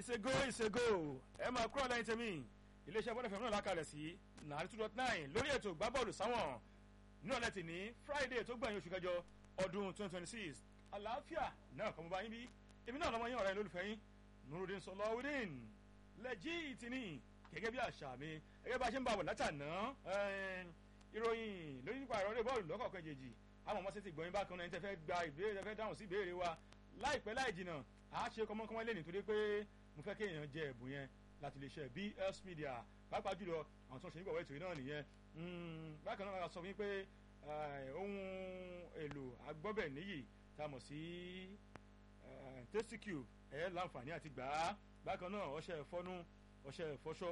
ìṣègò ìṣègò ẹ máa kúrò lẹ́yìn tèmi iléeṣẹ́ bọ́dẹ̀ fẹ́mi náà lákàlẹ̀ sí nàárí two dot nine lórí ètò gbábọ́ọ̀lù sáwọn ní ọ̀lẹ́ tì ní friday tó gbẹ̀yìn oṣù kẹjọ ọdún twenty twenty six àlàáfíà náà kọ́ mo bá yín bí èmi náà lọ́mọ yín ọ̀rẹ́ lólùfẹ́ yín nurudin sọlọ́wọ́dín lẹ́jì ìtìní gẹ́gẹ́ bí àṣà mi gẹ́gẹ́ bá a ṣe ń bá wọ̀ látàná ìròyìn lórí nípa ìrọ̀lẹ́ bọ́ọ̀lù lọ́kọ̀ọ̀kan jèjì àwọn ọmọ sí ti gbọ̀nyìn bákan náà ẹni tẹ́ fẹ́ gba ìbéèrè tẹ́ fẹ́ dáhùn sí ìbéèrè wa láìpẹ́ láì jìnnà à á ṣe kọ́mọ́kọ́mọ́ lé nítorí pé mo fẹ́ kéèyàn jẹ ẹ̀bùn yẹn láti lè ṣe BS Media pàápàá jùlọ àwọn tó ń ṣe nígbàwọ́ ètò yìí náà nìyẹn bákan náà sọ fún yín pé ohun èlò agbọ́bẹ̀ níyì tá a mọ̀ sí tasty cube ẹ̀ láǹfààní àti gbà á bákan náà ọṣẹ ìfọnú ọṣẹ ìfọṣọ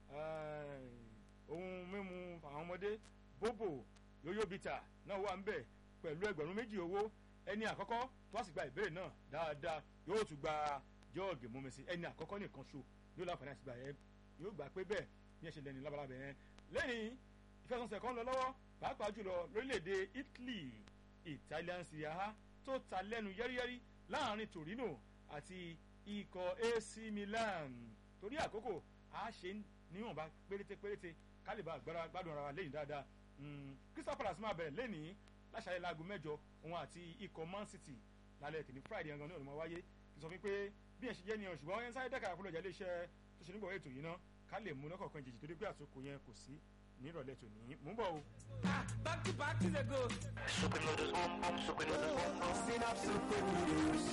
ohun mímu àwọn ọmọdé bóbò yóyó bìtà náà wà ń bẹ̀ pẹ̀lú ẹgbẹ̀rún méjì owó ẹni àkọ́kọ́ tó wá sì gba ìbéèrè náà dáadáa yóò tún gba jọ́ọ̀gì mú mi sí ẹni àkọ́kọ́ nìkan ṣo yóò láǹfààní àti gbà yẹn yóò gbà pé bẹ́ẹ̀ ní ẹ̀ṣẹ̀ lẹ́ni lábalábẹ̀ yẹn lẹ́yìn ìfẹsọ̀nsẹ̀ kan lọ lọ́wọ́ pàápàá jùlọ lórílẹ̀‐èdè Italy Italian Serie A tó ta lẹ́nu yẹ́rìyẹ́rì láàrin Torino àti ikọ̀ AC Milan torí àkókò a ṣe níwọ̀nba péréte péréte kálíbà agbára gbádùn ara wa lẹ́yìn dáadáa Crystal Palace máa bẹ̀rẹ̀ lẹ́nìí láṣàlẹ̀ láago mẹ́jọ òun àti ikọ̀ Man City lálẹ́ tèmi Friday gangan ní ọ̀nà wáyé kì í sọ fún pé bí ẹ̀ ṣe jẹ́ nìyẹn ṣùgbọ́n ẹ̀ ń sáré dẹ́ka àkúlọ̀ ìjà iléeṣẹ́ tó ṣe nígbà ètò yìí ná ká lè mú lọ́kọ̀ọ̀kan jèjì torí pé àsokò yẹn kò sí ní ìrọ̀lẹ́ tòní mú bọ̀ o. back to back to the go. Super noodles, boom boom, super noodles, boom boom. Synapse super noodles.